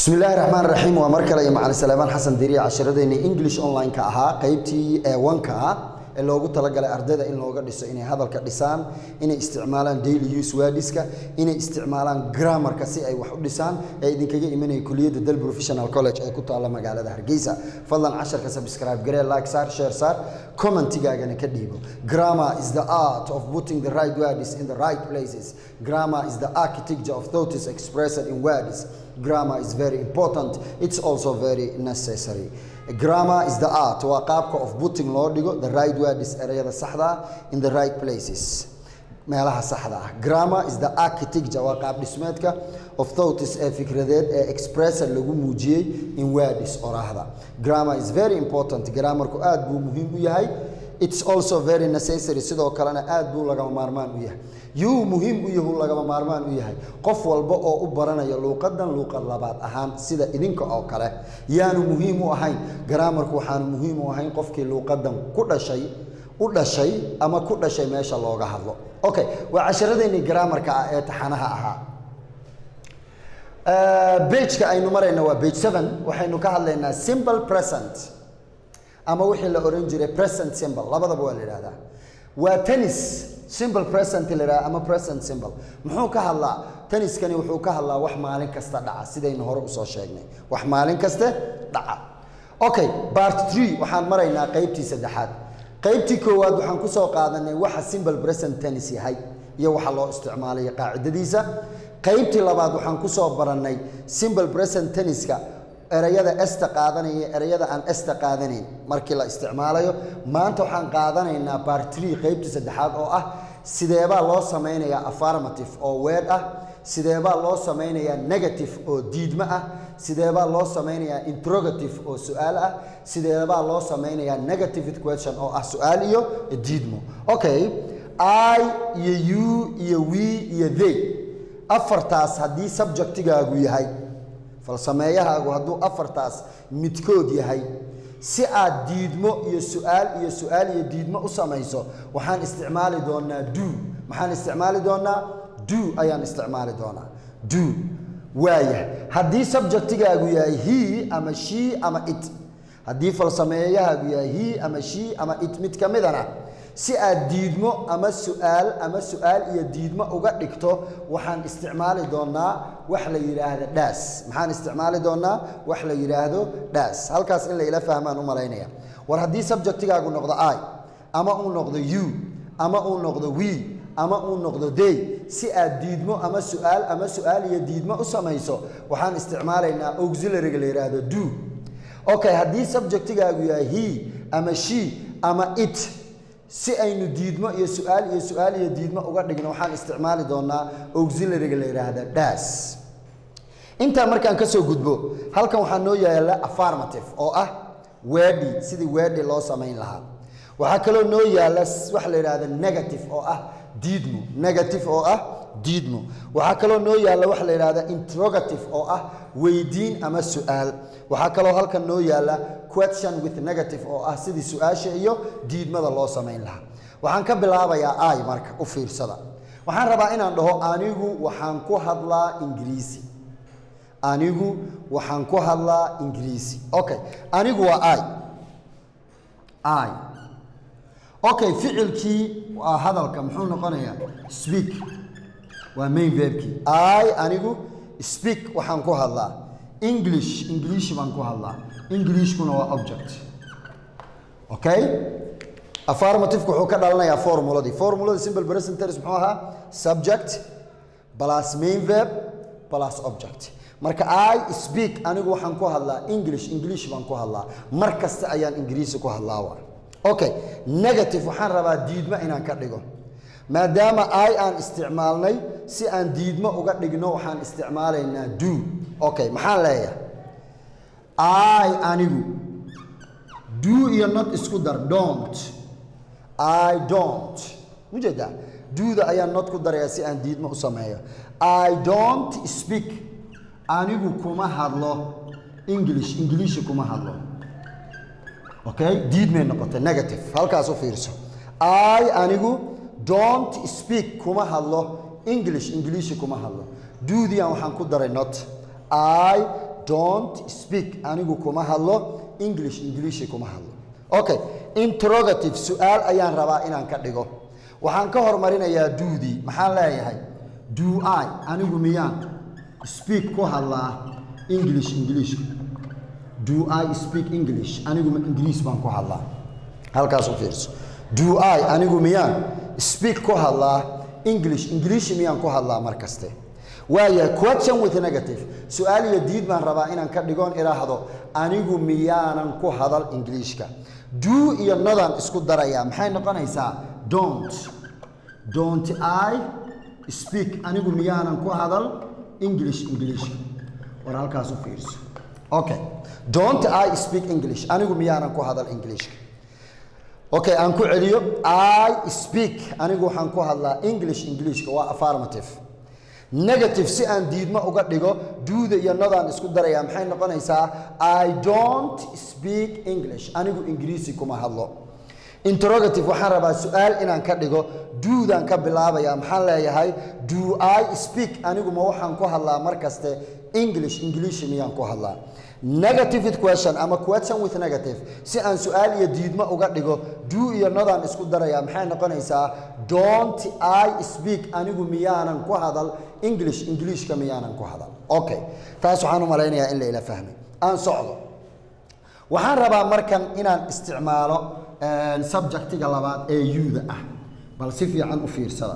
bismi illaahi raxmaan raxiim waa mar kale iyo macalin salaamaan xasan diriye casharadeenii english online-ka ahaa qeybtii ee wanka ah ee loogu talagalay ardayda in looga dhiso inay hadalka dhisaan inay isticmaalaan daily use wadiska inay isticmaalaan grammarka si ay wax u dhisaan ee idinkaga imanaya kuliyadda del professional college ee ku taalla magaalada hargeysa fadlan casharka subscribe garee like saar share saar commentigaagana ka dhiibo grammar is the art of putting the right words in the right places grammar is the architecture of thoughts expressed in words grammar is very important it's also very necessary grammar is the art waa qaabka of putting loo dhigo the right words ereyada saxda ah in the right places meelaha saxda ah grammar is the architecture waa qaab dhismeedka of thoughts ee fikradeed ee expressor lagu muujiyey in words oraahda grammar is very important grammarku aad buu muhiim u yahay it's also very necessary sidoo kalena aad buu lagama maarmaan u yahay yuu muhiim u yahu lagama maarmaan u yahay qof walba oo u baranaya luuqadan luuqad labaad ahaan sida idinka oo kale yaanu muhiim u ahayn garaamarku waxaanu muhiim u ahayn qofkii luuqadan ku dhashay u dhashay ama ku dhashay meesha looga hadlo okay waa casharadeenii garaamarka ah ee taxanaha ahaa bageka aynu marayna waa bage seven waxaynu ka hadlaynaa simple present ama wixii la oran jiray present symbol labadaba waa la yidhahdaa waa tennis simple present la yidhaha ama present symbol muxuu ka hadlaa tenniskani wuxuu ka hadlaa wax maalin kasta dhaca sidaynu hore usoo sheegnay wax maalin kaste dhaca okay part three waxaan maraynaa qeybtii saddexaad qeybtii koowaad waxaan kusoo qaadanay waxa simple present tennis yahay iyo waxa loo isticmaalayo qaacidadiisa qeybtii labaad waxaan kusoo barannay simple present tenniska ereyada esta qaadanaya ereyada aan esta qaadanayn markii la isticmaalayo maanta waxaan qaadanaynaa bartri qeybtii saddexaad oo ah sideebaa loo samaynayaa affirmative oo weed ah sideebaa loo samaynayaa negative oo diidmo ah sideebaa loo samaynayaa interrogative oo su-aal ah sideebaa loo samaynayaa negative question oo ah su-aal iyo diidmo okay i iyo u iyo we iyo they afartaas haddii subjectigaagu yahay falsameeyahaagu hadduu afartaas midkood yahay si aad diidmo iyo su-aal iyo su-aal iyo diidmo u samayso waxaan isticmaali doonaa do maxaan isticmaali doonaa do ayaan isticmaali doonaa do waaya haddii subjectigaagu yahay he ama she ama it haddii falsameeyahaagu yahay he ama she ama it mid ka midana si aad diidmo ama su-aal ama su-aal iyo diidmo uga dhigto waxaan isticmaali doonaa wax la yidhaahdo dhaas maxaan isticmaali doonaa wax la yidhaahdo dhaas halkaas in layla fahmaan u malaynaya war haddii subjectigaagu noqdo i ama uu noqdo you ama uu noqdo we ama uu noqdo day si aad diidmo ama su-aal ama su-aal iyo diidmo u samayso waxaan isticmaalaynaa auxiliaryga la yidhaahdo do okay haddii subjectigaagu yahay he ama she ama it si aynu diidmo iyo su-aal iyo su-aal iyo diidmo uga dhigno waxaan isticmaali doonaa auxiliaryga la yidhaahda dhaas intaa markaan ka soo gudbo halkan waxaa noo yaala affirmative oo ah wedi sidii wedi loo samayn lahaa waxaa kaloo noo yaala waxa la yidhahda negative oo ah diidmo negative oo ah diidmo waxaa kaloo noo yaalla waxa la yidhahda interrogative oo ah weydiin ama su-aal waxaa kaloo halkan noo yaalla question with negative oo ah sidii su-aasha iyo diidmada loo samayn lahaa waxaan ka bilaabayaa ay marka u fiirsada waxaan rabaa inaan dhaho anigu waxaan ku hadlaa ingiriisi anigu waxaan ku hadlaa ingiriisi okay anigu waa i i okay ficilkii waa hadalka muxuu noqonayaa speak waa main verbkii i anigu speak waxaan ku hadlaa english english baan ku hadlaa englishkuna waa object okay affirmativeka wuxuu ka dhalanayaa formuladii formuladii simple present tense muxuu ahaa subject plus main verb plus object marka i speak anigu waxaan ku hadlaa english english baan ku hadlaa mar kasta ayaan ingiriisi ku hadlaa waa okay negative waxaan rabaa diidmo inaan ka dhigo maadaama i aan isticmaalnay si aan diidmo uga dhigno waxaan isticmaalaynaa do okay maxaan leeyahay i anigu do iyo not isku dar don't i don't mujeedaa duuda ayaan not ku darayaa si aan diidmo u sameeyo i don't speak anigu kuma hadlo english ingiliishi kuma hadlo okay diidmay noqotay negative halkaas u fiirso i anigu don't speak kuma hadlo english ingiliishi kuma hadlo duudiyan waxaan ku daray not i don't speak anigu kuma hadlo english ingiliishi kuma hadlo okay interrogative su-aal ayaan rabaa inaan ka dhigo waxaan ka hormarinayaa duudii maxaan leeyahay do i anigu miyaan speak ku hadlaa english ingiliishka do i speak english anigu ma ingiriis baan ku hadlaa halkaas u fiirso do i anigu miyaan speak ku hadlaa english ingiliish miyaan ku hadlaa mar kaste waaya question with negative su-aal iyo diid baan rabaa inaan ka dhigoon idhaahdo anigu miyaanan ku hadal ingiliishka do iyo nodaan isku darayaa maxay noqonaysaa don't don't i speak anigu miyaanan ku hadal english ingiliishka war halkaas u fiirso okay don't i speak english anigu miyaanan ku hadal ingiliishka okay aan ku celiyo i speak anigu waxaan ku hadlaa english ingiliishka waa affirmative negative si aan diidmo uga dhigo duuda iyo nodaan isku darayaa maxay noqonaysaa i don't speak english anigu ingiriisi kuma hadlo interrogative waxaan rabaa su-aal inaan ka dhigo duudaan ka bilaabayaa maxaan leeyahay do i speak anigu ma waxaan ku hadlaa mar kaste english ingiliishi miyaan ku hadlaa negative question ama question with negative si aan su-aal iyo diidmo uga dhigo do iyo nodaan isku darayaa maxay noqonaysaa don't i speak anigu miyaanan ku hadal english ingiliishka miyaanan ku hadal okay taas waxaan u malaynayaa in la ila fahmay aan socdo waxaan rabaa markan inaan isticmaalo subjectiga labaad ee yuda ah bal si fiican u fiirsada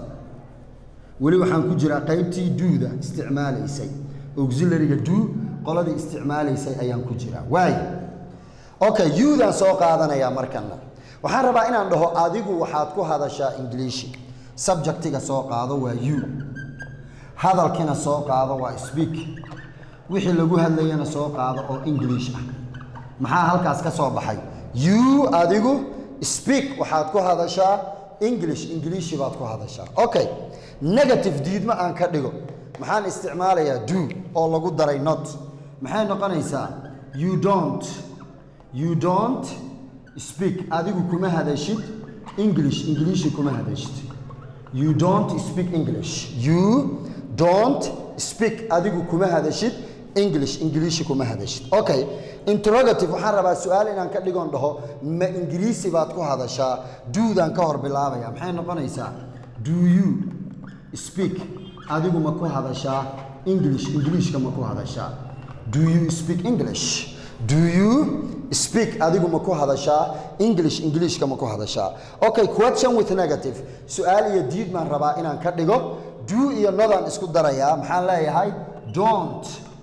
weli waxaan ku jiraa qaybtii duuda isticmaalaysay auxiliaryga do qoladii isticmaalaysay ayaan ku jiraa waayo okay yudaan soo qaadanayaa markanna waxaan rabaa inaan dhaho adigu waxaad ku hadashaa ingiliishi subjectiga soo qaado waa you hadalkina soo qaado waa speak wixii lagu hadlayana soo qaado oo english ah maxaa halkaas ka soo baxay you adigu speak waxaad ku hadashaa english ingiliishi baad ku hadashaa okay negative diidmo aan ka dhigo maxaan isticmaalayaa do oo lagu daray not maxay noqonaysaa you don't you don't speak adigu kuma hadashid english ingiliishi kuma hadashid you don't speak english you don't speak adigu kuma hadashid english ingiliishi kuma hadashid okay interrogative waxaan rabaa su-aal inaan ka dhigoon dhaho ma ingiriisi baad ku hadashaa duudaan ka hor bilaabaya maxay noqonaysaa do you speak adigu ma ku hadashaa english ingiliishka ma ku hadashaa do you speak english do you speak adigu ma ku hadashaa english ingiliishka ma ku hadashaa okay question with negative su-aal iyo diid baan rabaa inaan ka dhigo do iyo nodaan isku darayaa maxaan leeyahay don't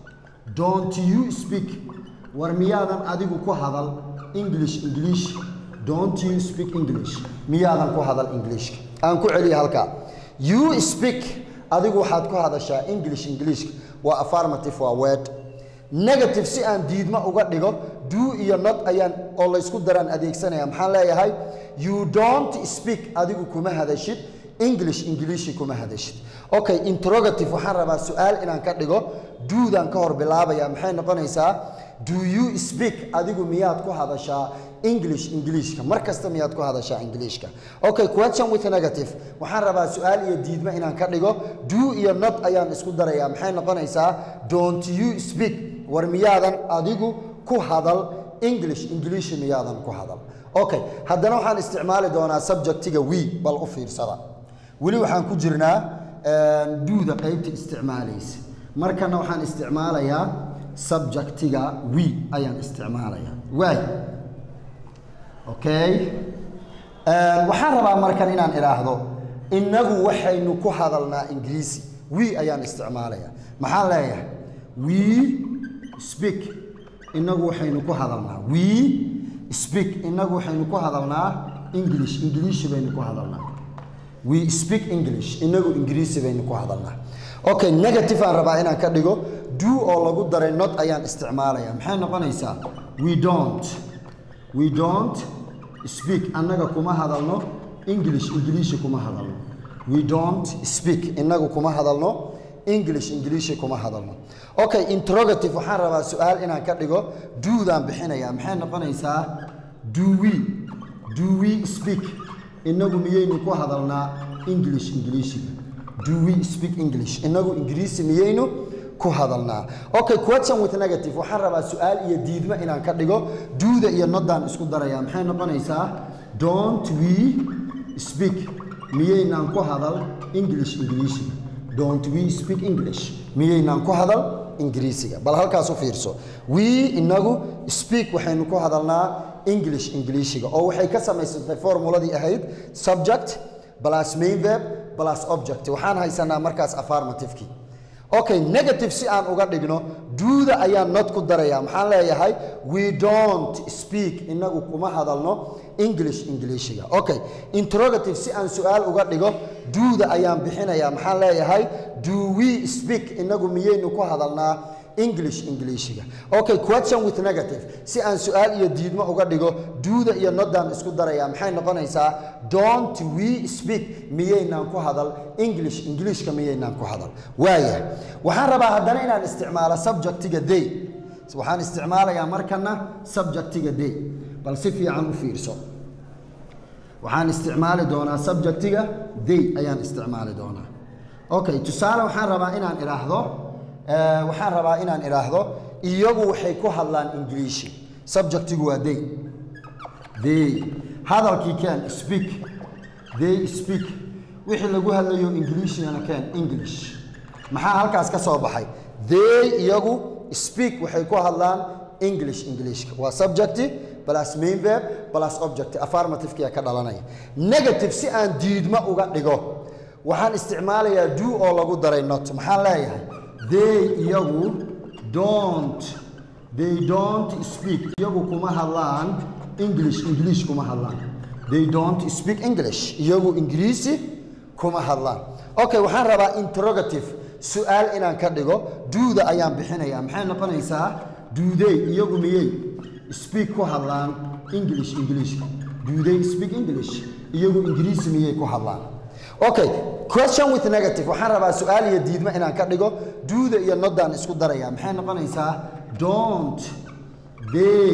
don't you speak war miyaadan adigu ku hadal english ingiliish don't you speak english miyaadan ku hadal ingiliishka aan ku celiya halkaa you speak adigu waxaad ku hadashaa english ingiliishka waa affirmative waa word negative si aan diidmo uga dhigo do iyo not ayaan oo laysku daraan adeegsanaya maxaan leeyahay you don't speak adigu kuma hadashid english ingiliishi kuma hadashid okay interrogative waxaan rabaa su-aal inaan ka dhigo duudaan ka hor bilaabaya maxay noqonaysaa do you speak adigu miyaad ku hadashaa english ingiliishka mar kasta miyaad ku hadashaa ingiliishka okay question with negative waxaan rabaa su-aal iyo diidmo inaan ka dhigo do iyo not ayaan isku darayaa maxay noqonaysaa don't you speak war miyaadan adigu ku hadal english ingiliishi miyaadan ku hadal okay haddana waxaan isticmaali doonaa subjectiga we bal u fiirsada weli waxaan ku jirnaa duuda qaybta isticmaalaysa markana waxaan isticmaalayaa subjectiga we ayaan isticmaalayaa waay okay waxaan rabaa markan inaan idhaahdo innagu waxaynu ku hadalnaa ingiriisi we ayaan isticmaalayaa maxaan leeyahay we speak innagu waxaynu ku hadalnaa we speak innagu waxaynu ku hadalnaa english ingiliishi baynu ku hadalnaa we speak english inagu ingiriisi baynu ku hadalnaa okay negative aan rabaa inaan ka dhigo do oo lagu daray not ayaan isticmaalaya maxay noqonaysaa we don't we don't speak annaga kuma hadalno english ingiliishi kuma hadalno we don't speak inagu kuma hadalno english ingiliishi kuma hadalno okay interrogative waxaan rabaa su-aal inaan ka dhigo doodaan bixinaya maxay noqonaysaa do we do we speak inagu miyaynu ku hadalnaa english ingiliishiga do we speak english inagu ingiriisi miyaynu ku hadalnaa okay question with negative waxaan rabaa su-aal iyo diidmo inaan ka dhigo duuda iyo nodaan isku daraya maxay noqonaysaa don't we speak miyaynaan ku hadal english ingiriisiga don't we speak english miyaynaan ku hadal ingiriisiga bal halkaas u fiirso we inagu speak waxaynu ku hadalnaa english ingiliishiga oo waxay ka samaysantay formuladii ahayd subject plus main verb plus object waxaan haysanaa markaas affirmativekii okay negative si aan uga dhigno duuda ayaan not ku daraya maxaan leeyahay we don't speak inagu kuma hadalno english ingiliishiga okay interrogative si aan su-aal uga dhigo duuda ayaan bixinayaa maxaan leeyahay do we speak inagu miyaynu ku hadalnaa english ingiliishiga okay question with negative si aan su-aal iyo diidmo uga dhigo duuda iyo nodaan isku daraya maxay noqonaysaa don't we speak miyaynaan ku hadal english ingiliishka miyaynaan ku hadal waaya waxaan rabaa haddana inaan isticmaalo subjectiga day waxaan isticmaalayaa markana subjectiga day bal si fiican u fiirso waxaan isticmaali doonaa subjectiga day ayaan isticmaali doonaa okay tusaale waxaan rabaa inaan idhaahdo waxaan rabaa inaan idhaahdo iyagu waxay ku hadlaan ingiliishi subjectigu waa day they hadalkii keen speak they speak wixii lagu hadlayo ingiliishigana keen english maxaa halkaas ka soo baxay they iyagu speak waxay ku hadlaan english ingiliishka waa subjecti plus main verb plus object affirmative-kia ka dhalanaya negative si aan diidmo uga dhigo waxaan isticmaalayaa do oo lagu daray not maxaan leeyahay they iyagu don't they don't speak iyagu kuma hadlaan english english kuma hadlaan they don't speak english iyagu ingiriisi kuma hadlaan okay waxaan rabaa interrogative su-aal inaan ka dhigo duuda ayaan bixinayaa maxay noqonaysaa duuday iyagu miyey speak ku hadlaan english ingiliishka duuday speak english iyagu ingiriisi miyey ku hadlaan okay question with negative waxaan rabaa su-aal iyo diidmo inaan ka dhigo duuda iyo nodaan isku daraya maxay noqonaysaa don't they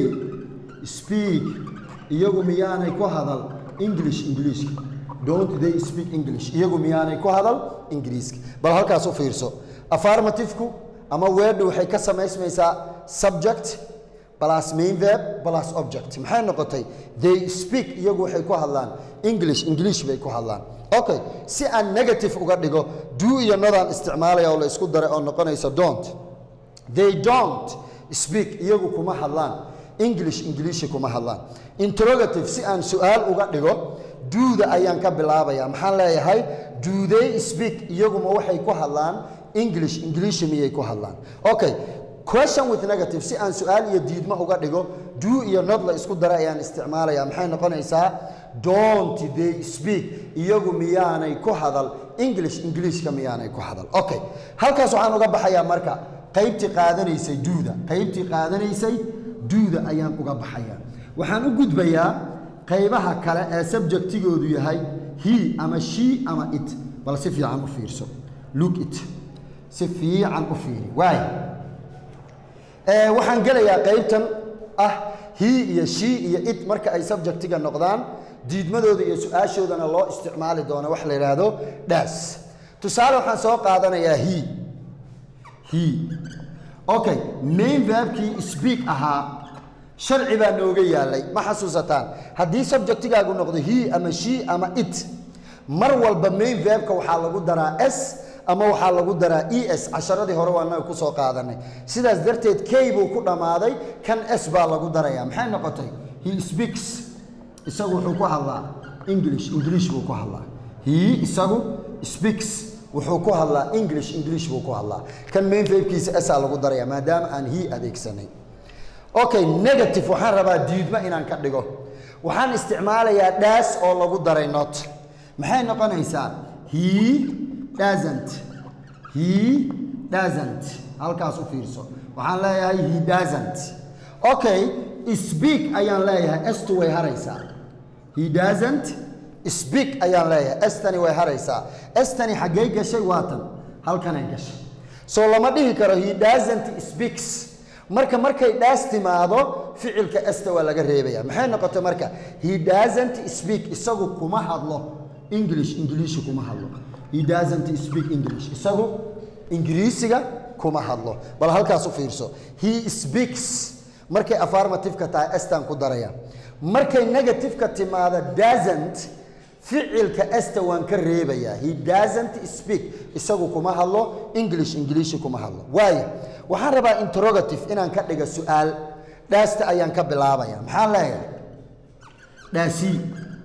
speak iyagu miyaanay ku hadal english ingiliishka don't they speak english iyagu miyaanay ku hadal ingiriiska bal halkaas u fiirso affirmative-ku ama weedhu waxay ka samaysmaysaa subject plus main verb plus object maxay noqotay they speak iyagu waxay ku hadlaan english english bay ku hadlaan okay si aan negative uga dhigo do iyo nodaan isticmaalaya oo la isku daray oo noqonaysa don't they don't speak iyagu kuma hadlaan english ingiliishi kuma hadlaan interrogative si aan su-aal uga dhigo duuda ayaan ka bilaabaya maxaan leeyahay do they speak iyaguma waxay ku hadlaan english ingiliishi miyay ku hadlaan okay question with negative si aan su-aal iyo diidmo uga dhigo do iyo nod la isku daray ayaan isticmaalaya maxay noqonaysaa don't they speak iyagu miyaanay ku hadal english ingiliishka miyaanay ku hadal okay halkaas waxaan uga baxayaa marka qaybtii qaadanaysay duuda qaybtii qaadanaysay duuda ayaan uga baxayaa waxaan u gudbayaa qaybaha kale ee subjectigoodu yahay he ama she ama it bal si fiican u fiirso look it si fiican u fiiri waay waxaan gelayaa qaybtan ah he iyo she iyo it marka ay subjectiga noqdaan diidmadooda iyo su-aashoodana loo isticmaali doono wax la yidhaahdo dhaas tusaale waxaan soo qaadanayaa he he okay main verbkii speak ahaa sharci baa nooga yaalay ma xasuusataan haddii subjectigaagu noqdo he ama she ama it mar walba main verbka waxaa lagu daraa s ama waxaa lagu daraa e s casharadii hore waa naga kusoo qaadanay sidaas darteed k buu ku dhammaaday kan s baa lagu daraya maxay noqotay he speaks isagu wuxuu ku hadlaa english english buu ku hadlaa he isagu speaks wuxuu ku hadlaa english english buu ku hadlaa kan main verbkiisa s aa lagu daraya maadaama aan he adeegsanay okay negative waxaan rabaa diidmo inaan ka dhigo waxaan isticmaalayaa dhaas oo lagu daray not maxay noqonaysaa he doesn't he doesn't halkaas u fiirso waxaan leeyahay he doesn't okay speak ayaan leeyahay estu way haraysaa he doesn't speak ayaan leeyahay estani way haraysaa estani xaggey gashay waatan halkanay gashay soo lama dhihi karo he doesn't speaks marka markay dhaas timaado ficilka esta waa laga reebaya maxay noqotay marka he doesn't speak isagu kuma hadlo english ingiliishi kuma hadlo he doesn't speak english isagu ingiriisiga kuma hadlo bal halkaas u fiirso he speaks markay affirmative-ka tahay estan ku daraya markay negative-ka timaado doesn't ficilka esta waan ka reebayaa he doesn't speak isagu kuma hadlo english ingiliishi kuma hadlo waayo waxaan rabaa interrogative inaan ka dhiga su-aal dhaasta ayaan ka bilaabaya maxaan leeyahay dhaasii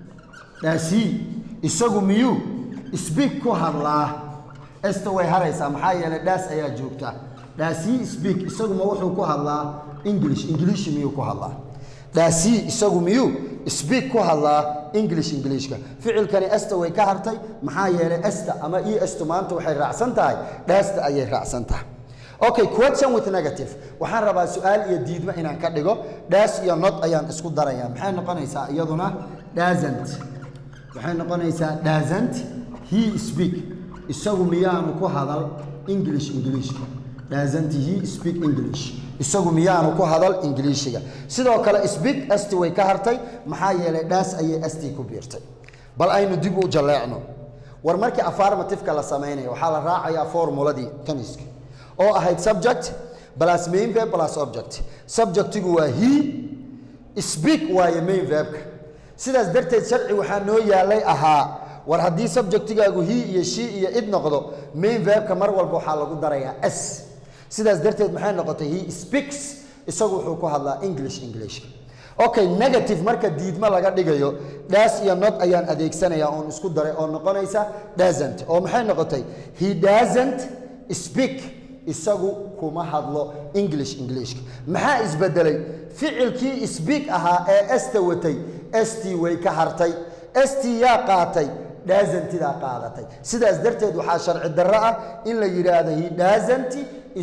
dhaasii isagu miyuu speak ku hadlaa esta way haraysaa maxaa yeelay dhaas ayaa joogta dhaasii speak isagu ma wuxuu ku hadlaa english ingiliishi miyuu ku hadlaa dhaasii isagu miyuu speak ku hadlaa english ingiliishka ficilkani esta way ka hartay maxaa yeelay esta ama e estu maanta waxay raacsan tahay dhaasta ayay raacsan tahay okay question with negative waxaan rabaa su-aal iyo diidmo inaan ka dhigo dhaas iyo not ayaan isku daraya maxay noqonaysaa iyaduna doesn't waxay noqonaysaa doesn't he speak isagu miyaanu ku hadal english ingiliishka doesn't he speak english isagu miyaanu ku hadal ingiliishiga sidoo kale speak asti way ka hartay maxaa yeelay dhaas ayay asti ku biirtay bal aynu dib u jalleecno war markii affirmative-ka la samaynayo waxaa la raacayaa formuladii taniska oo ahayd subject plus main verb plus object subjectigu waa he speak waaye main verbka sidaas darteed sharci waxaa noo yaalay ahaa war haddii subjectigaagu he iyo she iyo id noqdo main verbka mar walba waxaa lagu darayaa s sidaas darteed maxay noqotay he speaks isagu wuxuu ku hadlaa english englishka okay negative marka diidmo laga dhigayo dhaas iyo not ayaan adeegsanayaa oon isku daray oo noqonaysa doesn't oo maxay noqotay he doesn't speak isagu kuma hadlo english englishka maxaa isbedelay ficilkii speak ahaa ee esta watay st way ka hartay st yaa qaatay dhaazantidaa qaadatay sidaas darteed waxaa sharci darro ah in la yidhaahdo he dhaazanti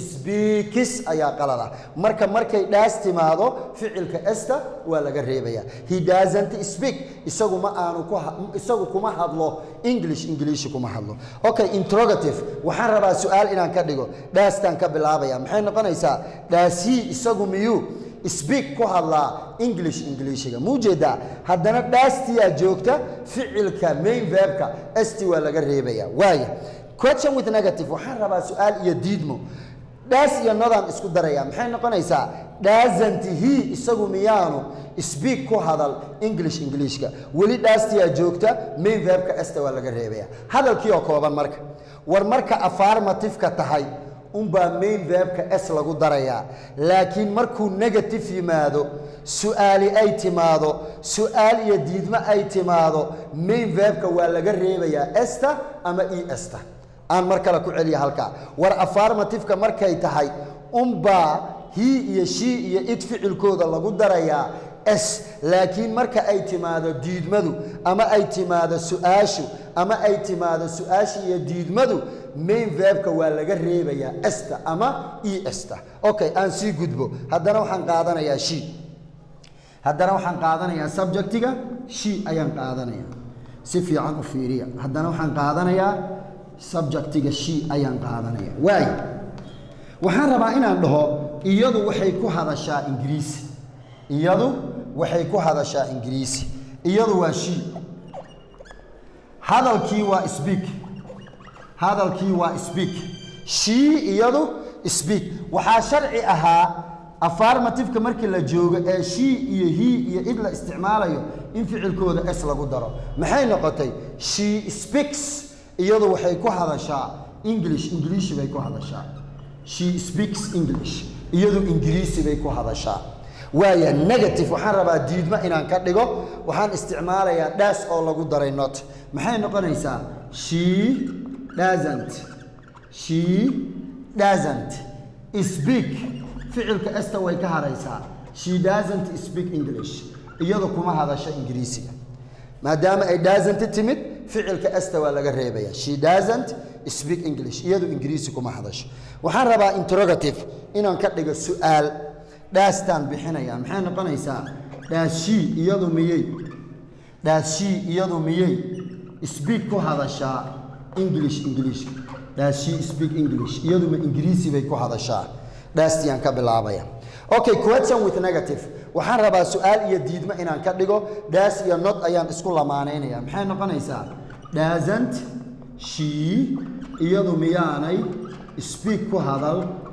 sbiikis ayaa qalada marka markay dhaas timaado ficilka esta waa laga reebaya he doesn't speak isagu ma aanu ku isagu kuma hadlo english ingiliishi kuma hadlo okay interrogative waxaan rabaa su-aal inaan ka dhigo dhaastaan ka bilaabaya maxay noqonaysaa dhaasii isagu miyuu speak ku hadlaa english ingiliishiga muu jeedaa haddana dhaastiyaa joogta ficilka main verbka st waa laga reebaya waaya question with negative waxaan rabaa su-aal iyo diidmo dhaas iyo nodaan isku daraya maxay noqonaysaa dhaazanti he isagu miyaanu speak ku hadal english ingiliishka weli dhaastiyaa joogta main verbka esta waa laga reebaya hadalkii oo kooban marka war marka affirmative-ka tahay unbaa main verbka s lagu darayaa laakiin markuu negative yimaado su-aali ay timaado su-aal iyo diidmo ay timaado main verbka waa laga reebayaa esta ama e esta aan mar kale ku celiya halkaa war affirmative-ka markay tahay unbaa he iyo she iyo id ficilkooda lagu darayaa s laakiin marka ay timaado diidmadu ama ay timaado su-aashu ama ay timaado su-aasha iyo diidmadu main verbka waa laga reebayaa esta ama e esta okay aan sii gudbo haddana waxaan qaadanayaa she haddana waxaan qaadanayaa subjectiga she ayaan qaadanaya si fiican u fiiriya haddana waxaan qaadanayaa subjectiga she ayaan qaadanaya waayo waxaan rabaa inaan dhaho iyadu waxay ku hadashaa ingiriisi iyadu waxay ku hadashaa ingiriisi iyadu waa she hadalkii waa speak hadalkii waa speak she iyadu speak waxaa sharci ahaa affirmative-ka markii la joogo ee she iyo he iyo id la isticmaalayo in ficilkooda s lagu daro maxay noqotay she speaks iyadu waxay ku hadashaa english ingiliishi bay ku hadashaa she speaks english iyadu ingiriisi bay ku hadashaa waaya negative waxaan rabaa diidmo inaan ka dhigo waxaan isticmaalayaa dhaas oo lagu daray not maxay noqonaysaa she doesn't she doesn't speak ficilka esta way ka haraysaa she doesn't speak english iyadu kuma hadasho ingiriisiga maadaama ay doesn't timid ficilka esta waa laga reebaya she doesn't speak english iyadu ingiriisi kuma hadasho waxaan rabaa interrogative inaan ka dhigo su-aal dhaastaan bixinaya maxay noqonaysaa dhaashii iyadu miyey dhaashii iyadu miyey speak ku hadashaa english english dhaashii speak english iyaduma ingiriisi bay ku hadashaa dhaastiyaan ka bilaabaya okay question with negative waxaan rabaa su-aal iyo diidmo inaan ka dhigo dhaas iyo not ayaan isku lamaanaynaya maxay noqonaysaa doesn't she iyadu miyaanay speak ku hadal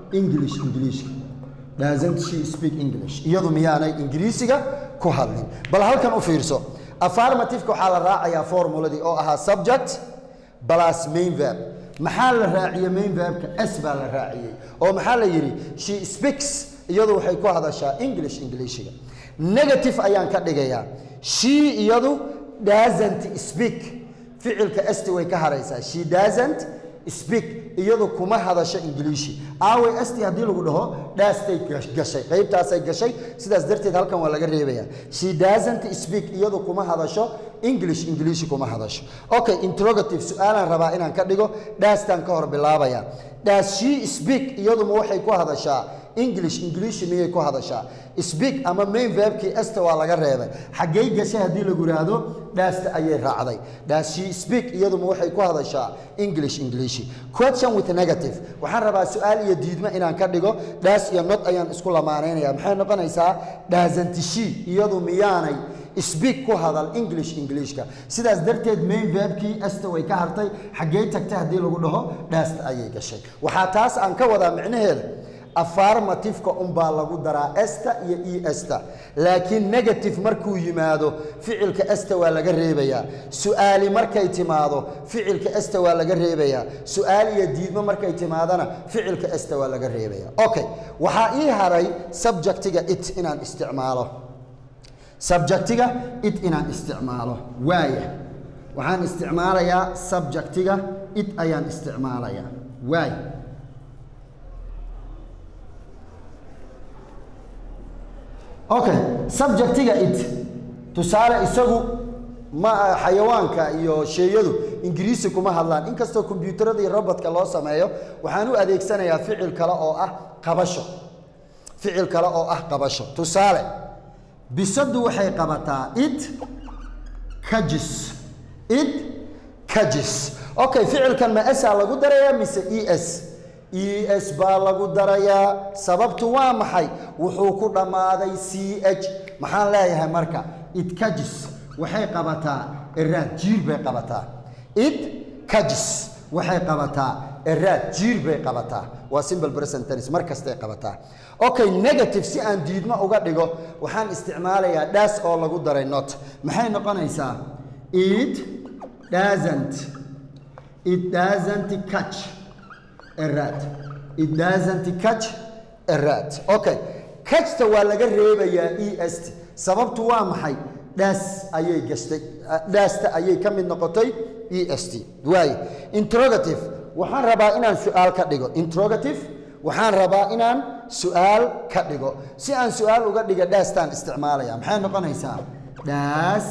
english ingiliishka doesn't she speak english iyadu miyaanay ingiriisiga ku hadlin bal halkan u fiirso affirmativeka waxaa la raacayaa formuladii oo ahaa subject plus main verb maxaa la raaciyey main verbka s baa la raaciyey oo maxaa la yidhi she speaks iyadu waxay ku hadashaa english ingiliishiga negative ayaan ka dhigayaa she iyadu doesn't speak ficilka esti way ka haraysaa she doesn't speak iyadu kuma hadasho ingiliishi aaway esti haddii lagu dhaho dhaastay gashay qaybtaasay gashay sidaas darteed halkan waa laga reebayaa she doesn't speak iyadu kuma hadasho english ingiliishi kuma hadasho okay interrogative su-aalaan rabaa inaan ka dhigo dhaastaan ka hor bilaabaya does she speak iyaduma waxay ku hadashaa english ingiliishi miyay ku hadashaa speak ama main verbkii esta waa laga reebay xaggay gashay haddii lagu yidhaahdo dhaasta ayay raacday does she speak iyaduma waxay ku hadashaa english ingiliishi question with negative waxaan rabaa su-aal iyo diidmo inaan ka dhigo dhaas iyo not ayaan isku lamaanaynaya maxay noqonaysaa doesn't she iyadu miyaanay speak ku hadal english ingiliishka sidaas darteed main verbkii esta way ka hartay xaggey tagtay haddii lagu dhaho dhaasta ayay gashay waxaa taas aan ka wadaa micnaheeda affirmativeka unbaa lagu daraa esta iyo e esta laakiin negative markuu yimaado ficilka esta waa laga reebayaa su-aali markay timaado ficilka esta waa laga reebayaa su-aal iyo diidmo markay timaadana ficilka esta waa laga reebayaa okay waxaa ii haray subjectiga it inaan isticmaalo subjectiga it inaan isticmaalo waaya waxaan isticmaalayaa subjectiga it ayaan isticmaalayaa waaya okay subjectiga it tusaale isagu ma xayawaanka iyo sheeyadu ingiriisi kuma hadlaan inkastoo kombyuutarada iyo robotka loo sameeyo waxaan u adeegsanayaa ficil kale oo ah qabasho ficil kale oo ah qabasho tusaale bisadu waxay qabataa it kajis it kajis okay ficilkan ma esaa lagu darayaa mise e s e s baa lagu darayaa sababtu waa maxay wuxuu ku dhammaaday c h maxaan leeyahay marka it kajis waxay qabataa eraad jiir bay qabataa it kajis waxay qabataa eraad jiir bay qabataa waa simple present tense mar kastay qabataa okay negative si aan diidmo uga dhigo waxaan isticmaalayaa dhaas oo lagu daray not maxay noqonaysaa it doesn't it doesn't catch a rat it doesn't catch a rat okay catchta waa laga reebayaa e st sababtu waa maxay dhaas ayay gashtay dhaasta ayay ka mid noqotay e s t waaye interrogative waxaan rabaa inaan su-aal ka dhigo interrogative waxaan rabaa inaan su-aal ka dhigo si aan su-aal uga dhiga dhaastaan isticmaalaya maxay noqonaysaa dhaas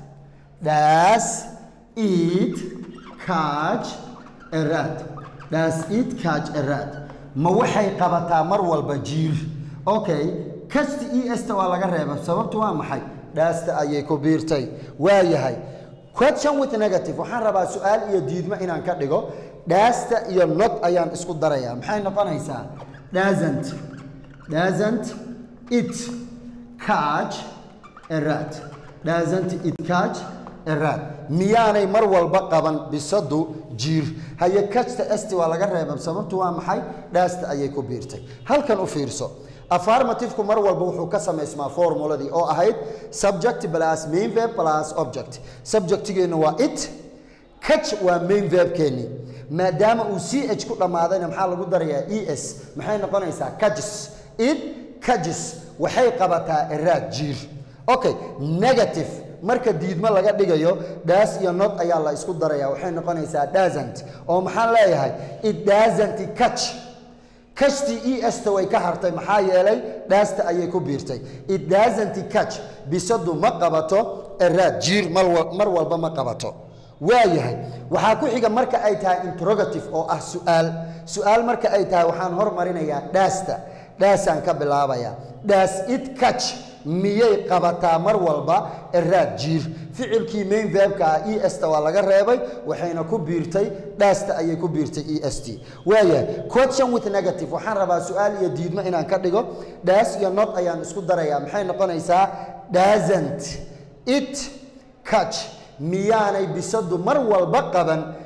dhaas eat catch a rat dhaas eat catch a rat ma waxay qabataa mar walba jiir okay kasta e sta waa laga reeba sababtu waa maxay dhaasta ayay ku biirtay waa yahay question with negative waxaan rabaa su-aal iyo diidmo inaan ka dhigo dhaasta iyo not ayaan isku darayaa maxay noqonaysaa doesn't doesn't it catch a rat doesn't it catch a rat miyaanay mar walba qaban bisadu jiir haye kajta esti waa laga reeba sababtu waa maxay dhaasta ayay ku biirtay halkan u fiirso affirmativku mar walba wuxuu ka samaysmaa formuladii oo ahayd subject plus main verb plus object subjectigeennu waa it catch waa main verbkeennii maadaama uu c h ku dhammaadayna maxaa lagu darayaa e s maxay noqonaysaa kajis it kajis waxay qabataa eraad jiir okay negative marka diidmo laga dhigayo dhaas iyo not ayaa la isku daraya waxay noqonaysaa doesn't oo maxaan leeyahay it doesn't catch kashtii e sta way ka hartay maxaa yeelay dhaasta ayay ku biirtay it doesn't catch bisadu ma qabato eraad jiir mar walba ma qabato waayahay waxaa ku xiga marka ay tahay interrogative oo ah su-aal su-aal marka ay tahay waxaan hormarinayaa dhaasta dhaasaan ka bilaabaya dhaas it catch miyay qabataa mar walba eraad jiir ficilkii main verbka ah e sta waa laga reebay waxayna ku biirtay dhaasta ayay ku biirtay e s t waayahay question with negative waxaan rabaa su-aal iyo diidmo inaan ka dhigo dhaas iyo not ayaan isku darayaa maxay noqonaysaa doesn't it catch miyaanay bisadu mar walba qaban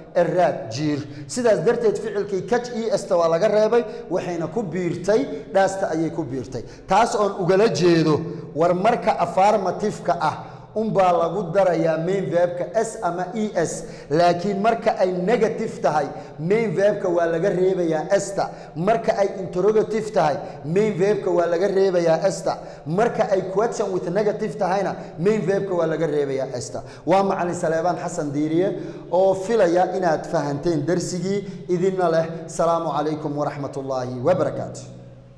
eraad jiir sidaas darteed ficilkii kaj e sta waa laga reebay waxayna ku biirtay dhaasta ayay ku biirtay taas oon ugala jeedo war marka afarmatifka ah unbaa lagu darayaa main verbka s ama e s laakiin marka ay negative tahay main verbka waa laga reebayaa esta marka ay interrogative tahay main verbka waa laga reebayaa esta marka ay question with negative tahayna main verbka waa laga reebayaa esta waa macalin saleebaan xasan diiriye oo filaya inaad fahanteen darsigii idinna leh salaamu calaykum waraxmat ullaahi wabarakaatu